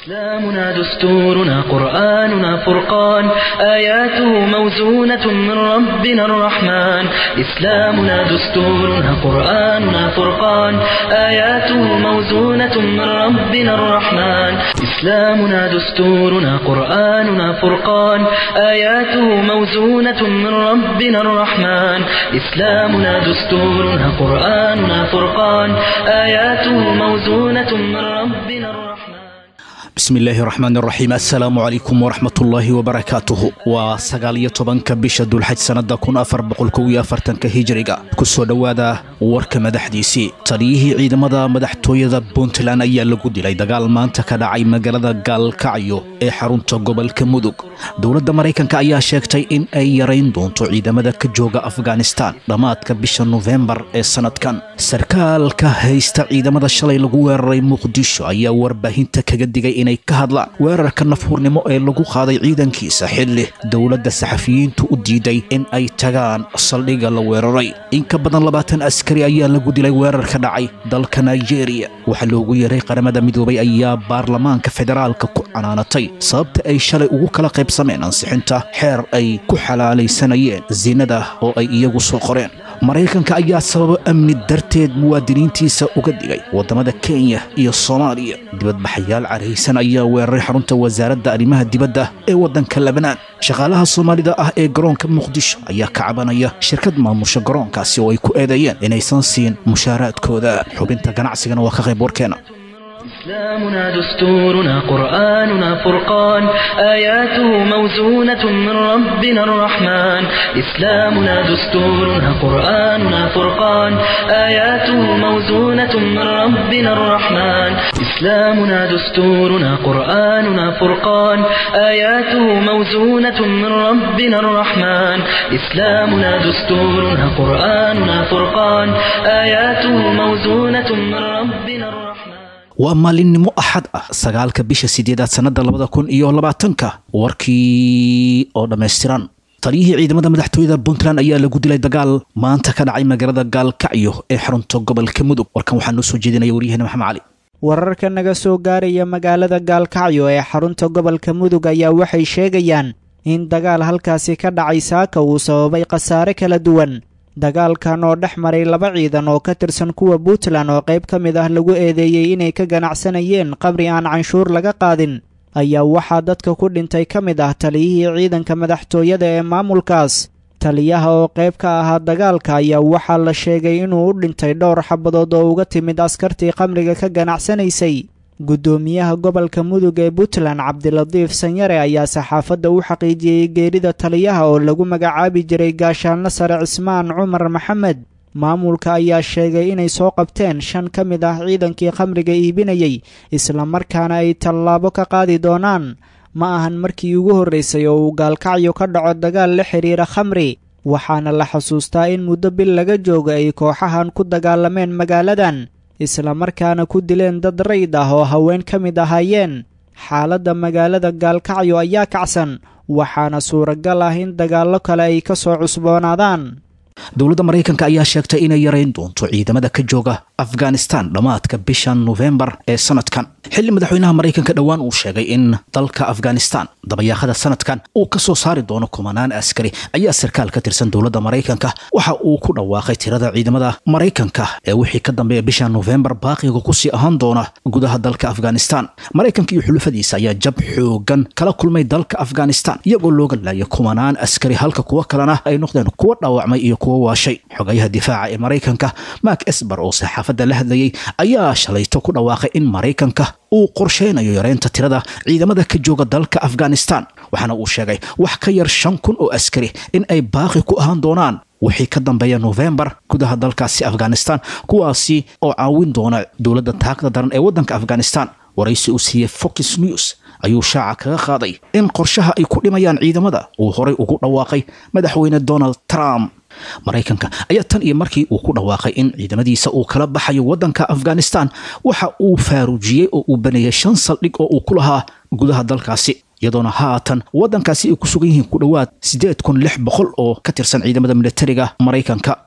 إسلامنا دستورنا قرآننا فرقان آياته موزونة من ربنا الرحمن إسلامنا دستورنا قرآننا فرقان آياته موزونة من ربنا الرحمن إسلامنا دستورنا قرآننا فرقان آياته موزونة من ربنا الرحمن إسلامنا دستورنا قرآننا فرقان آياته موزونة من ربنا الرحمن bismi illaahi raxmaan raxiim assalaamu calaykum waraxmatullaahi wabarakaatuhu waa sagaal iyo tobanka bisha dulxaj sannada kun afar boqol kow iyo afartanka hijiriga kusoo dhowaada warka madaxdiisii taliyihii ciidamada madaxtooyada puntland ayaa lagu dilay dagaal maanta ka dhacay magaalada gaalkacyo ee xarunta gobolka mudug dowladda maraykanka ayaa sheegtay in ay yarayn doonto ciidamada ka jooga afghanistan dhammaadka bisha nofembar ee sannadkan sarkaalka haysta ciidamada shalay lagu weeraray muqdisho ayaa warbaahinta kaga digay inay ka hadlaan weerarka nafhurnimo ee lagu qaaday ciidankiisa xilli dowladda saxafiyiintu u diiday in ay tagaan saldhigga la weeraray in ka badan labaatan askari ayaa lagu dilay weerar ka dhacay dalka nigeria waxaa loogu yeeray qaramada midoobay ayaa baarlamaanka federaalka ku canaanatay sababta ay shalay ugu kala qaybsameen ansixinta xeer ay ku xalaalaysanayeen zinada oo ay iyagu soo qoreen maraykanka ayaa sababo amni darteed muwaadiniintiisa uga digay waddamada kenya iyo soomaaliya dibadbaxayaal caraysan ayaa weeraray xarunta wasaaradda arrimaha dibadda ee waddanka lebnaan shaqaalaha soomaalida ah ee garoonka muqdisho ayaa ka cabanaya shirkad maamusha garoonkaasi oo ay ku eedeeyeen inaysan siin mushaaraadkooda xubinta ganacsigana waa ka qayb warkeena إسلامنا دستورنا قرآننا فرقان آياته موزونة من ربنا الرحمن إسلامنا دستورنا قرآننا فرقان آياته موزونة من ربنا الرحمن إسلامنا دستورنا قرآننا فرقان آياته موزونة من ربنا الرحمن إسلامنا دستورنا قرآننا فرقان آياته موزونة من ربنا الرحمن waa maalinimo axad ah sagaalka bisha sideedaad sannada labada kun iyo labaatanka warkii oo dhammaystiran taliyihii ciidamada madaxtooyada puntland ayaa lagu dilay dagaal maanta ka dhacay magaalada gaalkacyo ee xarunta gobolka mudug warkan waxaa noo soo jeedinaya waryaheena maxamed cali wararka naga soo gaaraya magaalada gaalkacyo ee xarunta gobolka mudug ayaa waxay sheegayaan in dagaal halkaasi ka dhacay saaka uu sababay khasaare kala duwan dagaalkan oo dhex maray laba ciidan oo ka tirsan kuwa puntland oo qayb ka mid ah lagu eedeeyey inay ka ganacsanayeen qabri aan canshuur laga qaadin ayaa waxaa dadka ku dhintay ka mid ah taliyihii ciidanka madaxtooyada ee maamulkaas taliyaha oo qayb ka ahaa dagaalka ayaa waxaa la sheegay inuu u dhintay dhowr xabadood oo uga timid askartii khamriga ka ganacsanaysay guddoomiyaha gobolka mudug ee puntland cabdilatiif sanyare ayaa saxaafadda u xaqiijiyey geerida taliyaha oo lagu magacaabi jiray gaashaanlo sare cismaan cumar maxamed maamulka ayaa sheegay inay soo qabteen shan ka mid ah ciidankii khamriga iibinayey islamarkaana ay tallaabo ka qaadi doonaan ma ahan markii ugu horraysay oo uu gaalkacyo ka dhaco dagaal la xidhiira khamri waxaana la xusuustaa in muddo bil laga jooga ay kooxahan ku dagaalameen magaaladan islamarkaana ku dileen dad rayd ah oo haween ka mid ahaayeen xaaladda magaalada gaalkacyo ayaa kacsan waxaana suuragal ah in dagaallo kale ay ka soo cusboonaadaan dowladda maraykanka ayaa sheegtay inay yarayn doonto ciidamada ka jooga afghanistan dhammaadka bisha nofembar ee sanadkan xilli madaxweynaha maraykanka dhowaan uu sheegay in dalka afghanistan dabayaaqada sanadkan uu ka soo saari doono kumanaan askari ayaa sarkaal ka tirsan dowladda maraykanka waxa uu ku dhawaaqay tirada ciidamada maraykanka ee wixii ka dambeeya bisha nofembar baaqiga kusii ahaan doona gudaha dalka afghanistan maraykanka iyo xulufadiisa ayaa jab xoogan kala kulmay dalka afghanistan iyagoo looga laayay kumanaan askari halka kuwo kalena ay noqdeen kuwo dhaawacmay iyo kuwo waashay xogayaha difaaca ee maraykanka mark esbar oo saxaafadda la hadlayay ayaa shalayto ku dhawaaqay in maraykanka uu qorsheynayo yareynta tirada ciidamada ka jooga dalka afghanistan waxaana uu sheegay wax ka yar shan kun oo askari in ay baaqi ku ahaan doonaan wixii ka dambeeya nofembar gudaha dalkaasi afghanistan kuwaasi oo caawin doona dowladda taagda daran ee waddanka afghanistan waraysi uu siiyey fox news ayuu shaaca kaga qaaday in qorshaha ay ku dhimayaan ciidamada uu horay ugu dhawaaqay madaxweyne donald trump maraykanka ayaa tan iyo markii uu ku dhawaaqay in ciidamadiisa uu kala baxayo waddanka afghanistan waxa uu faaruujiyey oo uu baneeyay shan saldhig oo uu ku lahaa gudaha dalkaasi iyadoona haatan waddankaasi ay ku sugan yihiin ku dhowaad siddeed kun lix boqol oo ka tirsan ciidamada militariga maraykanka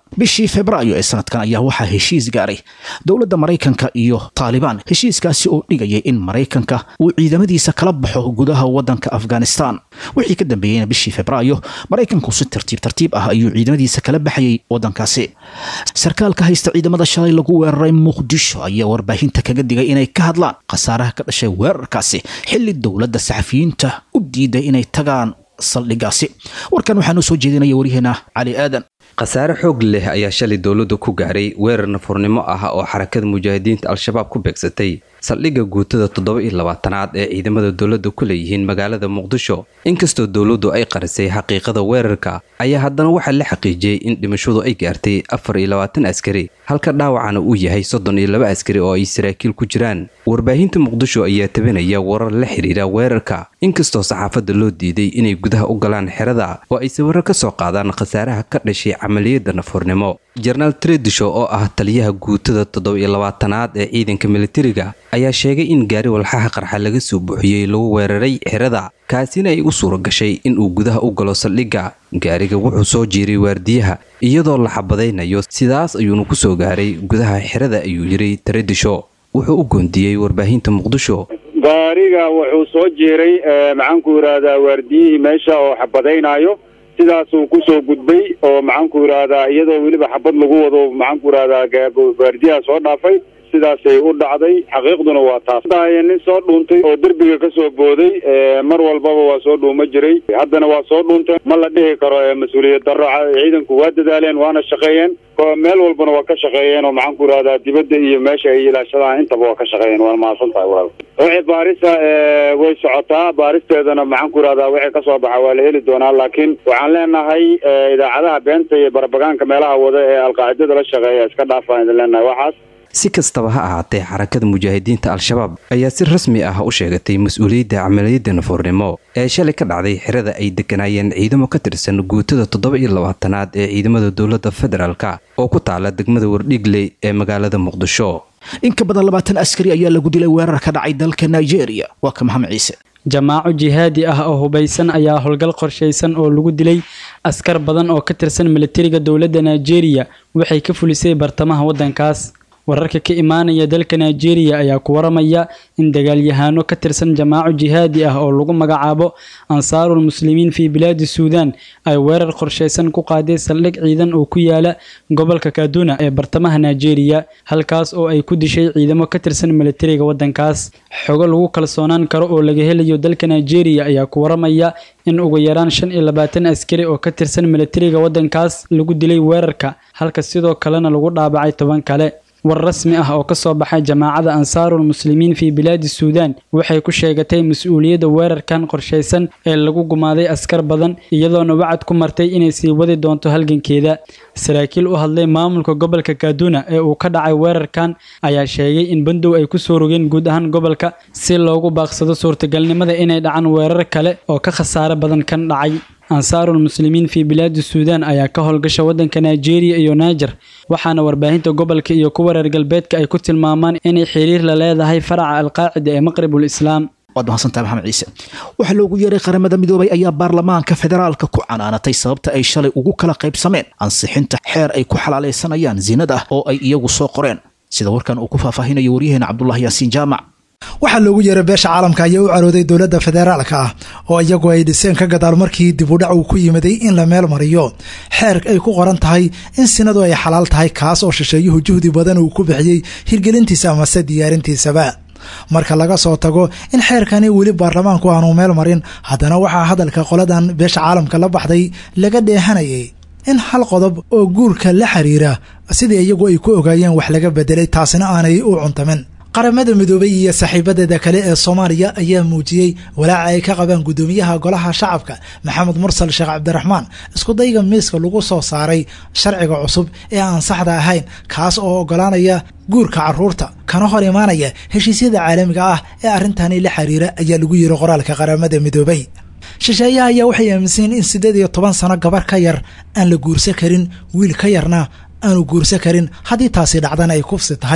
bishii febraayo ee sanadkan ayaa waxaa heshiis gaaray dowladda maraykanka iyo taalibaan heshiiskaasi oo dhigayay in maraykanka uu ciidamadiisa kala baxo gudaha waddanka afghanistan wixii ka dambeeyeyna bishii febraayo maraykanku si tartiib tartiib ah ayuu ciidamadiisa kala baxayay waddankaasi sarkaalka haysta ciidamada shalay lagu weeraray muqdisho ayaa warbaahinta kaga digay inay ka hadlaan khasaaraha ka dhashay weerarkaasi xilli dowladda saxafiyiinta u diiday inay tagaan saldhigaasi warkan waxaa noo soo jeedinaya waryaheena cali aadan khasaare xoog leh ayaa shalay dowladda ku gaaray weerar nafurnimo ah oo xarakada mujaahidiinta al-shabaab ku beegsatay saldhigga guutada toddoba iyo labaatanaad ee ciidamada dowladda ku leeyihiin magaalada muqdisho inkastoo dowladdu ay qarisay xaqiiqada weerarka ayaa haddana waxaa la xaqiijiyey in dhimashadu ay gaartay afar iyo labaatan askari halka dhaawacana uu yahay soddon iyo laba askari oo ay saraakiil ku jiraan warbaahinta muqdisho ayaa tabinaya warar la xiriira weerarka inkastoo saxaafadda loo diiday inay gudaha u galaan xerada oo ay sawirro ka soo qaadaan khasaaraha ka dhashay camaliyadda nafurnimo jenaraal tredisho oo ah taliyaha guutada toddoba iyo labaatanaad ee ciidanka militariga ayaa sheegay in gaari walxaha qarxa laga soo buuxiyey lagu weeraray xerada kaasina ay u suura gashay inuu gudaha u galo saldhigga gaariga wuxuu soo jiiray waardiyaha iyadoo la xabadaynayo sidaas ayuuna ku soo gaaray gudaha xerada ayuu yidhi tredisho wuxuu u goondiyey warbaahinta muqdisho gaariga wuxuu soo jiiray maxaanku yidhaahdaa waardiyihii meesha oo xabadaynaayo sidaasuu kusoo gudbay oo maxaanku yidhaahdaa iyadoo weliba xabad lagu wado maxaanku yidhahdaa waardiyaha soo dhaafay sidaasay u dhacday xaqiiqduna waa taas nin soo dhuuntay oo derbiga ka soo booday mar walbaba waa soo dhuuma jiray haddana waa soo dhuuntay ma la dhihi karo mas-uuliyad darro ciidanku waa dadaaleen waana shaqeeyeen meel walbana waa ka shaqeeyeen oo maxaanku yidhahdaa dibadda iyo meesha ay ilaashadaan intaba waa ka shaqeeyeen waana mahadsan tahay walaal wixii baarisa way socotaa baaristeedana maxaanku yidhahdaa wixii kasoo baxa waa la heli doonaa laakiin waxaan leenahay idaacadaha beenta iyo barbagaanka meelaha wada ee alqaacidada la shaqeeya iska dhaafaan idin leenahay waxaas si kastaba ha ahaatee xarakada mujaahidiinta al-shabaab ayaa si rasmi ah u sheegatay mas-uuliyadda camaliyadda nafuurnimo ee shalay ka dhacday xerada ay degganaayeen ciidamo ka tirsan guutada toddoba iyo labaatanaad ee ciidamada dowladda federaalka oo ku taala degmada wardhigley ee magaalada muqdisho in ka badan labaatan askari ayaa lagu dilay weerar ka dhacay dalka nigeria waa ka maxamed ciise jamaaco jihaadi ah oo hubaysan ayaa howlgal qorshaysan oo lagu dilay askar badan oo ka tirsan militariga dowladda nigeria waxay ka fulisay bartamaha waddankaas wararka ka imaanaya dalka nigeria ayaa ku waramaya in dagaalyahaano ka tirsan jamaaco jihaadi ah oo lagu magacaabo ansaarul muslimiin fii bilaadi suudan ay weerar qorshaysan ku qaaday saldhig ciidan oo ku yaala gobolka kaduna ee bartamaha nigeria halkaas oo ay ku dishay ciidamo ka tirsan militariga waddankaas xogo lagu kalsoonaan karo oo laga helayo dalka nigeria ayaa ku waramaya in ugu yaraan shan iyo labaatan askari oo ka tirsan militariga waddankaas lagu dilay weerarka halka sidoo kalena lagu dhaabacay toban kale war rasmi ah oo ka soo baxay jamaacada ansaarul muslimiin fii bilaadi suudan waxay ku sheegatay mas-uuliyadda weerarkan qorshaysan ee lagu gumaaday askar badan iyadoona wacad ku martay inay sii wadi doonto halgankeeda saraakiil u hadlay maamulka gobolka kaduna ee uu ka dhacay weerarkan ayaa sheegay in bandow ay kusoo rogeen guud ahaan gobolka si loogu baaqsado suurtagalnimada inay dhacaan weerar kale oo ka khasaare badan kan dhacay ansaarul muslimiin fii bilaadi suudan ayaa ka howlgasha waddanka nigeria iyo niger waxaana warbaahinta gobolka iyo kuwa reer galbeedka ay ku tilmaamaan inay xiriir la leedahay faraca alqaacida ee maqribul islaam waad mahadsantahay maxamed ciise waxaa loogu yeeray qaramada midoobay ayaa baarlamaanka federaalka ku canaanatay sababta ay shalay ugu kala qaybsameen ansixinta xeer ay ku xalaalaysanayaan zinada oo ay iyagu soo qoreen sida warkan uu ku faahfaahinayo waryaheena cabdulahi yaasiin jaamac waxaa loogu yeeray beesha caalamka ayaa u carooday dowladda federaalka ah oo iyagu ay dhiseen ka gadaal markii dib udhac uu ku yimiday in la meel mariyo xeer ay ku qoran tahay in sinadu ay xalaal tahay kaas oo shisheeyuhu juhdi badan uu ku bixiyey hirgelintiisa amase diyaarintiisaba marka laga soo tago in xeerkani weli baarlamaanku aanu meel marin haddana waxaa hadalka qoladan beesha caalamka la baxday laga dheehanayay in hal qodob oo guurka la xiriira sidii iyagu ay ku ogaayeen wax laga bedelay taasina aanay u cuntamin qaramada midoobay iyo saaxiibadeeda kale ee soomaaliya ayaa muujiyey walaaca ay ka qabaan guddoomiyaha golaha shacabka maxamed mursal sheekh cabdiraxmaan iskudayga miiska lagu soo saaray sharciga cusub ee aan saxda ahayn kaas oo ogolaanaya guurka caruurta kana hor imaanaya heshiisyada caalamiga ah ee arrintani la xiriira ayaa lagu yiri qoraalka qaramada midoobay shisheeyaha ayaa waxay aaminsanyiin in siddeed iyo toban sano gabar ka yar aan la guursan karin wiil ka yarna aanu guursan karin haddii taasi dhacdana ay kufsi tahay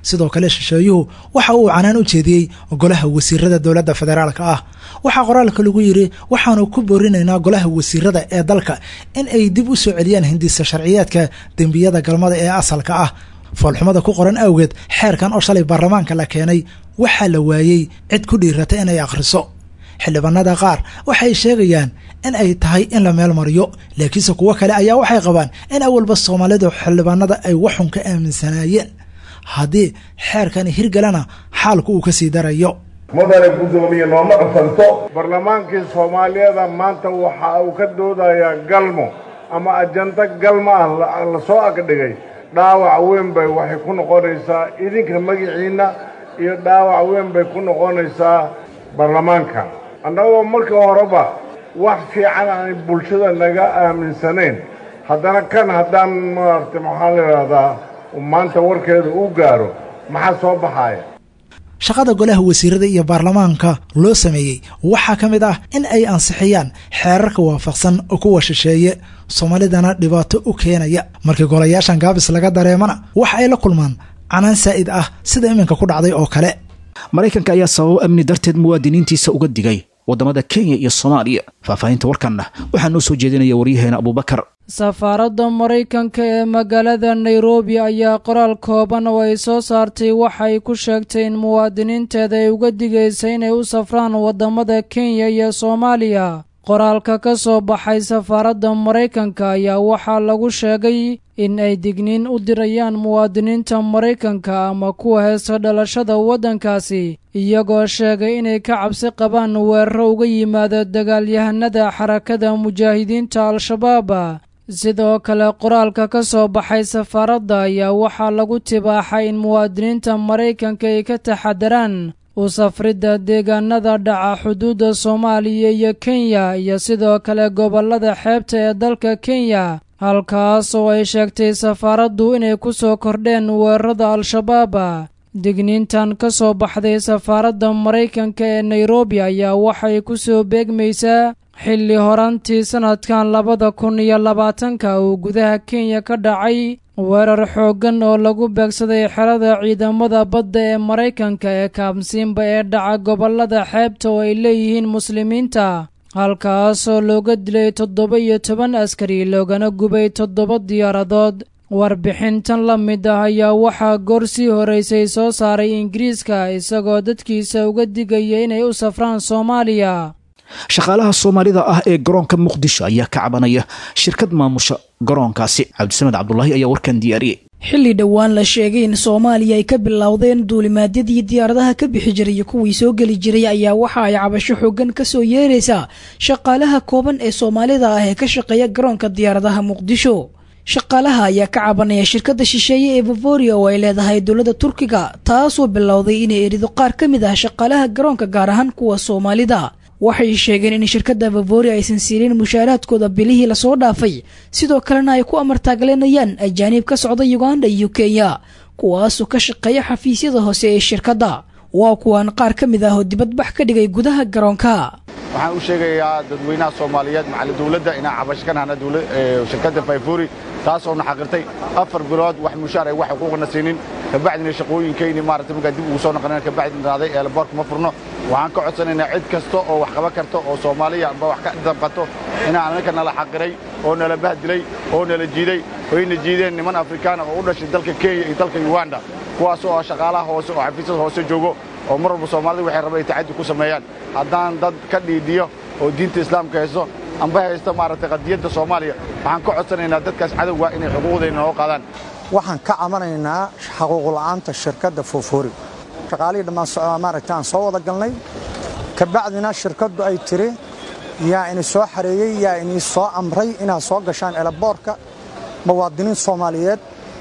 sidoo kale shisheeyuhu waxa uu canaan u jeediyey golaha wasiirada dowladda federaalka ah waxaa qoraalka lagu yidhi waxaanu ku boorinaynaa golaha wasiirada ee dalka in ay dib u soo celiyaan hindisa sharciyaadka dembiyada galmada ee asalka ah foolxumada ku qoran awgeed xeerkan oo shalay baarlamaanka la keenay waxaa la waayey cid ku dhiirata inay akhriso xildhibaanada qaar waxay sheegayaan in ay tahay in la meel mariyo laakiinse kuwo kale ayaa waxay qabaan in awalba soomaalidu xildhibaanada ay waxun ka aaminsanaayeen haddii xeerkani hirgalana xaalku uu ka sii darayo mudane guddoomiye nooma cufanto barlamaankii soomaaliyeeda maanta waxa uu ka doodayaa galmo ama ajando galmo ah la soo agdhigay dhaawac weyn bay waxay ku noqonaysaa idinka magiciinna iyo dhaawac weyn bay ku noqonaysaa baarlamaanka annagoo marka horeba wax fiican aan bulshada naga aaminsanayn haddana kan haddaan maaragtay maxaa la idhahdaa maanta warkeeda u gaaro maxaa soo baxaaya shaqada golaha wasiirada iyo baarlamaanka loo sameeyey waxaa ka mid ah in ay ansixiyaan xeerarka waafaqsan kuwa shisheeye soomaalidana dhibaato u keenaya markii golayaashan gaabis laga dareemana waxa ay la kulmaan canaan saa'id ah sida iminka ku dhacday oo kale maraykanka ayaa sababo amni darteed muwaadiniintiisa uga digay waddamada kenya iyo soomaaliya faahfaahinta warkanna waxaa noo soo jeedinaya waryaheena abuubakar safaaradda maraykanka ee magaalada nairobi ayaa qoraal kooban oo ay soo saartay waxay ku sheegtay in muwaadiniinteeda ay uga digaysa inay u safraan waddamada kenya iyo soomaaliya qoraalka ka soo baxay safaaradda maraykanka ayaa waxaa lagu sheegay in ay digniin u dirayaan muwaadiniinta maraykanka ama kuwa heesta dhalashada waddankaasi iyagoo sheegay inay ka cabsi qabaan weeraro uga yimaada dagaalyahanada xarakada mujaahidiinta al-shabaab sidoo kale qoraalka ka soo baxay safaaradda ayaa waxaa lagu tibaaxay in muwaadiniinta maraykanka ay ka taxadaraan u safridda deegaanada dhaca xuduudda soomaaliya iyo kenya iyo sidoo kale gobollada xeebta ee dalka kenya halkaas oo ay sheegtay safaaraddu inay ku soo kordheen weerarada al-shabaab digniintan ka soo baxday safaaradda maraykanka ee nairobi ayaa waxay ku soo beegmaysaa xilli horantii sannadkan labada kun iyo labaatanka uu gudaha kenya ka dhacay weerar xooggan oo lagu beegsaday xerada ciidamada badda ee maraykanka ee kaamsiinba ee dhaca gobollada xeebta oo ay leeyihiin muslimiinta halkaasoo looga dilay toddoba iyo toban askari loogana gubay toddoba diyaaradood warbixintan la mid ah ayaa waxaa goor sii horeysay soo saaray ingiriiska isagoo dadkiisa uga digaya inay u safraan soomaaliya shaqaalaha soomaalida ah ee garoonka muqdisho ayaa ka cabanaya shirkad maamusha garoonkaasi cabdisamed cabdulaahi ayaa warkan diyaariyey xilli dhowaan la sheegay in soomaaliya ay ka bilowdeen duulimaadyadii diyaaradaha ka bixi jiray iyo kuwii soo geli jiray ayaa waxa ay cabasho xoogan ka soo yeeraysaa shaqaalaha kooban ee soomaalida ah ee ka shaqeeya garoonka diyaaradaha muqdisho shaqaalaha ayaa ka cabanaya shirkadda shisheeye ee vavoria oo ay leedahay dowladda turkiga taasoo bilowday inay erido qaar ka mid ah shaqaalaha garoonka gaar ahaan kuwa soomaalida waxay sheegeen in shirkadda vavoria aysan siinin mushaaraadkooda bilihii lasoo dhaafay sidoo kalena ay ku amartaaglenayaan ajaaniib ka socda uganda iyo kenya kuwaasoo ka shaqeeya xafiisyada hoose ee shirkadda waa kuwaan qaar ka mid ah oo dibadbax ka dhigay gudaha garoonka waxaan u sheegayaa dadweynaha soomaaliyeed macali dawladda inaan cabasho ka nahna shirkadda fayfuri taasoo na xaqirtay afar bilood wax mushaar ay wax xuquuqna siinin kabacdina shaqooyinkayni maaragtay markaa dib ugu soo noqoneen kabacdi naaday eelboorka ma furno waxaan ka codsanaynaa cid kasta oo wax qaban karta oo soomaaliya amba wax ka dabqato inaan anaka nala xaqiray oo nala bahdilay oo nala jiiday oyna jiideen niman afrikaana oo u dhashay dalka kenya iyo dalka uganda kuwaas oo ah shaqaalaha hoose oo xafiisyada hoose joogo oo mar walba soomaalida waxay rabaan ay tacaddi ku sameeyaan haddaan dad ka dhiidhiyo oo diinta islaamka haysto amba haysta maaragtay qadiyadda soomaaliya waxaan ka codsanaynaa dadkaas cadowga inay xuquuqdayna noo qaadaan waxaan ka camanaynaa xaquuqla'aanta shirkadda foofori shaqaalihii dhammaan maaragta aan soo wada galnay kabacdina shirkaddu ay tiri yaa ini soo xareeyey yaa inii soo amray inaad soo gashaan elaboorka muwaadiniin soomaaliyeed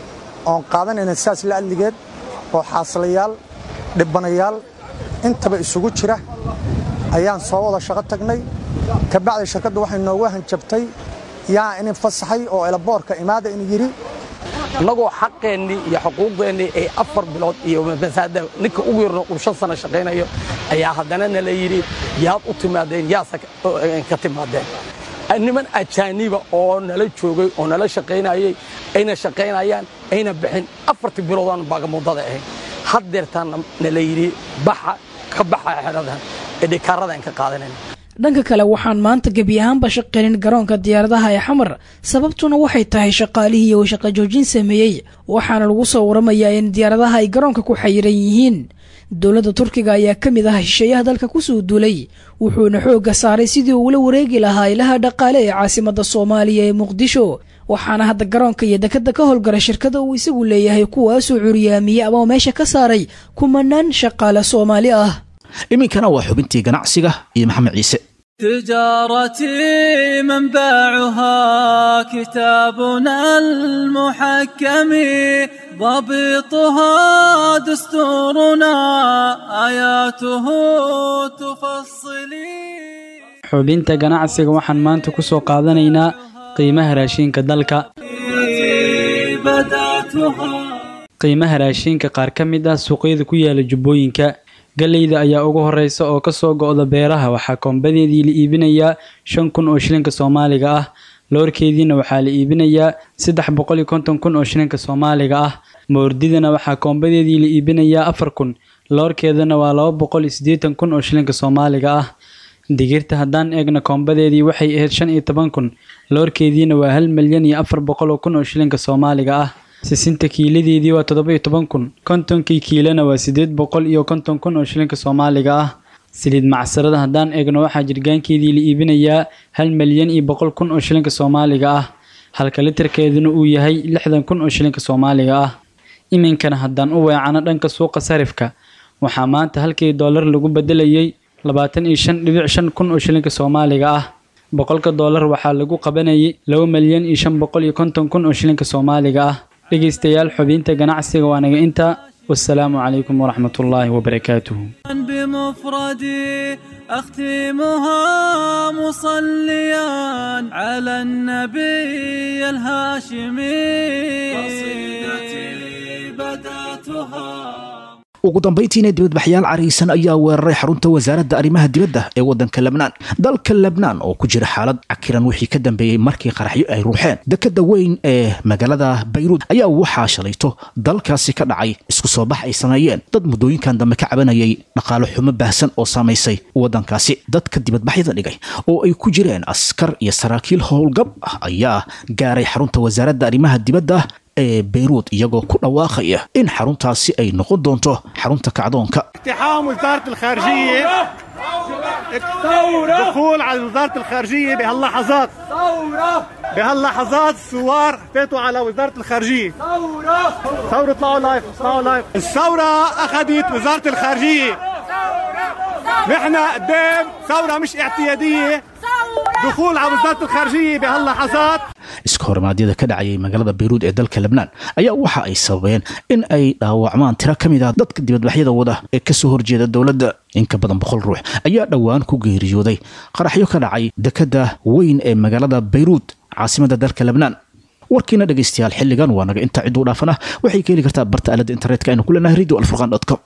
oon qaadanayna sidaas la adligeed oo xaaslayaal dhibbanayaal intaba isugu jira ayaan soo wada shaqo tagnay kabacdi shirkaddu waxay noogu hanjabtay yaa inin fasaxay oo elaboorka imaada in yidhi annagoo xaqeennii iyo xuquuqdeennii ay afar bilood iyo masaada ninka ugu yarno uu shan sano shaqaynayo ayaa haddana nala yidhi yaad u timaadeen yaase ka timaadeen niman ajaaniba oo nala joogay oo nala shaqaynayey ayna shaqaynayaan ayna bixin afartii biloodaan baagamuddada ahayn haddeertaanna nala yidhi baxa ka baxa xeradan ee dhikaaradan ka qaadanayna dhanka kale waxaan maanta gebi ahaanba shaqaynin garoonka diyaaradaha ee xamar sababtuna waxay tahay shaqaalihii uu shaqo joojin sameeyey waxaana lagu soo waramayaa in diyaaradaha ay garoonka ku xayiran yihiin dowladda turkiga ayaa ka mid ah shisheeyaha dalka kusoo duulay wuxuuna xoogga saaray sidii uula wareegi lahaa ilaha dhaqaale ee caasimadda soomaaliya ee muqdisho waxaana hadda garoonka iyo dekadda ka howlgala shirkada uu isagu leeyahay kuwaasoo curyaamiyey ama meesha ka saaray kumanaan shaqaale soomaali ah iminkana waa xubintii ganacsiga iyo maxamed ciise تجارتي منبعها كتابنا المحكم ضبطها دستورنا آياته تفصلي xubinta ganacsiga waxaan maanta ku soo qaadanaynaa qiimaha raashinka dalka qiimaha raashinka qaar ka mid ah suuqyada ku yaala jubbooyinka galleyda ayaa ugu horeysa oo kasoo go'da beeraha waxaa koombadeedii la iibinayaa shan kun oo shilinka soomaaliga ah loorkeediina waxaa la iibinayaa saddex boqol iyo konton kun oo shilinka soomaaliga ah moordidana waxaa koombadeedii la iibinayaa afar kun loorkeedana waa laba boqol iyo siddeetan kun oo shilinka soomaaliga ah digirta haddaan eegna koombadeedii waxay ahayd shan iyo toban kun loorkeediina waa hal milyan iyo afar boqol oo kun oo shilinka soomaaliga ah sisinta kiiladeedii waa toddoba iyo toban kun kontonkii kiilana waa siddeed boqol iyo konton kun oo shilinka soomaaliga ah saliid macsarada haddaan eegno waxaa jirgaankeedii la iibinayaa hal milyan iyo boqol kun oo shilinka soomaaliga ah halka litarkeeduna uu yahay lixdan kun oo shilinka soomaaliga ah iminkana haddaan u weecano dhanka suuqa sarifka waxaa maanta halkii doolar lagu bedelayay labaatan iyo shan dhibic shan kun oo shilinka soomaaliga ah boqolka doolar waxaa lagu qabanayay laba milyan iyo shan boqol iyo konton kun oo shilinka soomaaliga ah dhegaystayaal xubinta ganacsiga waa naga intaa wasalaamu calaykum waraxmat ullaahi wabarakaatuhu بمفردي أختمها مصليا على النبي الهاشمي قصيدتي بدأتها ugu dambayntiina dibadbaxyaal caraysan ayaa weeraray xarunta wasaaradda arrimaha dibadda ee waddanka lebnaan dalka lebnaan oo ku jira xaalad cakiran wixii ka dambeeyey markii qaraxyo ay ruuxeen dekadda weyn ee magaalada bayruud ayaa waxaa shalayto dalkaasi ka dhacay isku soo bax ay sameeyeen dad muddooyinkan dambe ka cabanayay dhaqaalo xumo baahsan oo saamaysay waddankaasi dadka dibadbaxyada dhigay oo ay ku jireen askar iyo saraakiil howlgab ah ayaa gaaray xarunta wasaaradda arrimaha dibadda ee beyruud iyagoo ku dhawaaqaya in xaruntaasi ay noqon doonto xarunta kacdoonka اقتحام وزارة الخارجية دخول على وزارة الخارجية بهاللحظات بهاللحظات الثوار فاتوا على وزارة الخارجية ثورة اطلعوا لايف اطلعوا لايف الثورة أخذت وزارة الخارجية نحن قدام ثورة مش اعتيادية دخول على وزارة الخارجية بهاللحظات iska horimaadyada ka dhacayay magaalada bayruud ee dalka lebnaan ayaa waxa ay sababeen in ay dhaawacmaan tiro ka mid ah dadka dibadbaxyada wada ee kasoo horjeeda dowladda in ka badan boqol ruux ayaa dhowaan ku geeriyooday qaraxyo ka dhacay dekadda weyn ee magaalada bayruud caasimada dalka lebnaan warkiina dhegaystayaal xilligan waa naga intaa cidduu dhaafana waxay ka heli kartaa barta aalada internetka aynu ku leenahay radio alfurqan com